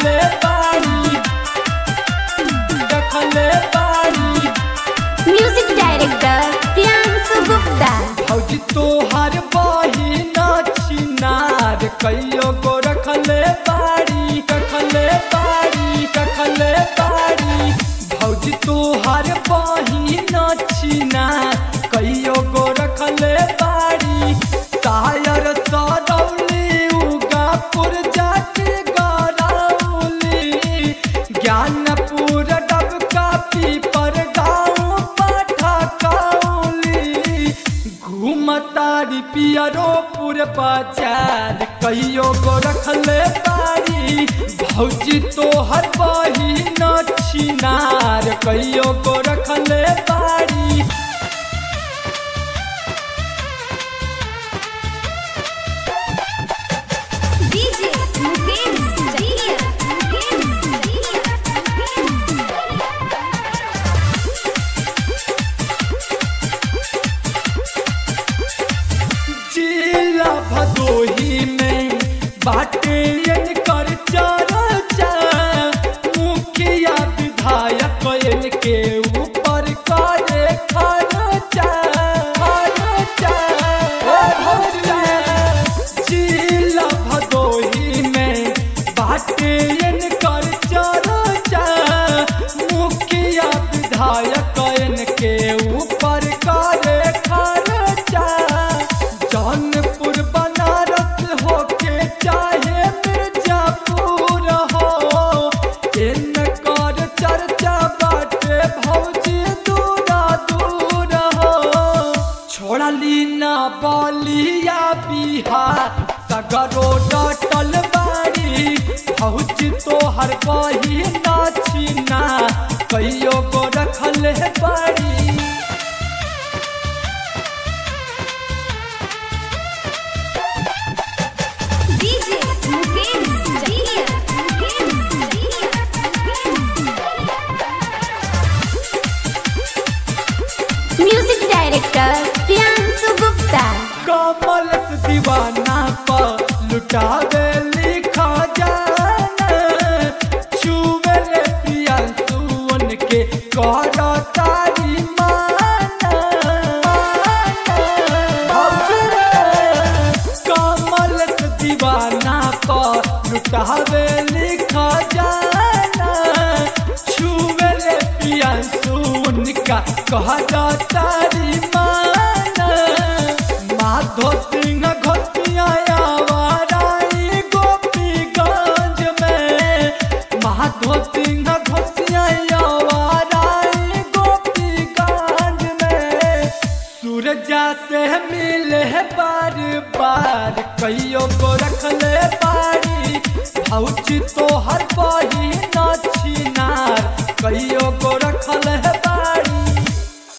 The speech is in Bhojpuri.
रखले बाड़ी रखले बाड़ी म्यूजिक डायरेक्टर प्रियांशु गुप्ता भौजी तोहर बहिन छिनार कहियो गो रखले बाड़ी रखले बाड़ी रखले बाड़ी भौजी तोहर बहिन छिनार कहियो गो रखले बाड़ी तायर सदौली उगापुर जाके गरौली ज्ञानपुर डबका पीपर गाँव पाठा कौली घूमतारी पियरोपुर बाजार कहियो गो रखले बारी भौजी तोहर बहिन छिनार कहियो गो रखले बारी डीजे मुकेश जहिया जिला भदोही में बाटे इनकर चर्चा मुखिया विधायक इनके ऊपर करे खर्चा खर्चा खर्चा जिला भदोही में बाटे इनकर चर्चा मुखिया विधायक इनके ऊपर करे खर्चा जौनपुर बनारस होके चाहे मिर्जापुर हो इनकर चर्चा बाटे भौजी दूरा दूर हो छोड़ली ना बलिया बिहार सगरो डटल बाड़ी भौजी तोहर बही नाचिना कहियो गो रखल बाड़ी डीजे मुकेश जहिया म्यूजिक डायरेक्टर प्रियांशु गुप्ता कमल से दीवाना पर लुटावे लिखा जाना छुवे ले प्रियांशु उनके कर तारी माना कमल से दीवाना पर लुटावे लिखा जाना छुवे ले प्रियांशु उनका कह तारी माना माधो सिंह घोटिया वाराई गोपीगंज में माधो सिंह घोटिया वाराई गोपीगंज में सूरजा से मिले बार बार कहियो को रखले बारी भौजी तो हर बही नाचिनार कहियो को रखल है